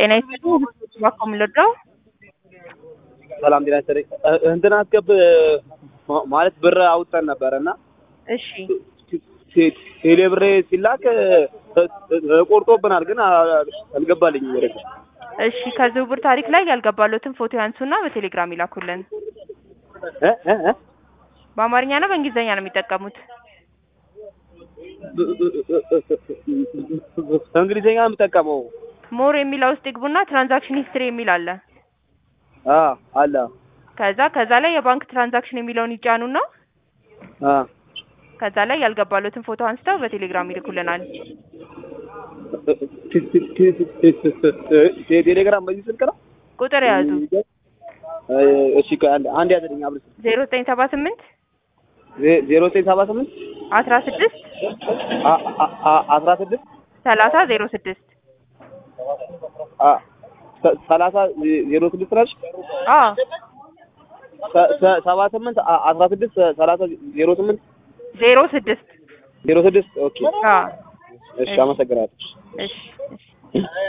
ጤና ይስጥልኝ። እባክዎ ምን ልርዳው? ሰላም ጤና ይስጥልኝ። እ- እንትን አስገብ ማ- ማለት ብር አውጥተን ነበረ እና እሺ ቴ- ቴሌ ብሬ ሲላክ እ- እ- ቆርጦብናል፣ ግን አ- አልገባልኝም ወደ እሱ። እሺ ከዝውውር ታሪክ ላይ ያልገባሎትን ፎቶ ያንሱና በቴሌግራም ይላኩልን። እ እ እ በአማርኛ ነው በእንግሊዝኛ ነው የሚጠቀሙት? በእንግሊዝኛ ነው የምጠቀመው። ሞር የሚለው ውስጥ ይግቡና ትራንዛክሽን ሂስትሪ የሚል አለ። አ አለ ከዛ ከዛ ላይ የባንክ ትራንዛክሽን የሚለውን ይጫኑና አ ከዛ ላይ ያልገባሎትን ፎቶ አንስተው በቴሌግራም ይልኩልናል። ቴሌግራም በዚህ ስልክ ነው። ቁጥር የያዙ እሺ ቆይ አንድ አንድ ያዘልኝ አብረን ዜሮ ዘጠኝ ሰባ ስምንት ዜ- ዜሮ ዘጠኝ ሰባ ስምንት አስራ ስድስት አ- አ- አ- አስራ ስድስት ሰላሳ ዜሮ ስድስት አ- ሰ- ሰላሳ ዜሮ ስድስት ነች። አዎ ሰ- ሰ- ሰባ ስምንት አ- አስራ ስድስት ሰላሳ ዜሮ ስምንት ዜሮ ስድስት ዜሮ ስድስት ኦኬ። አዎ እሺ አመሰግናለሁ። እሺ እሺ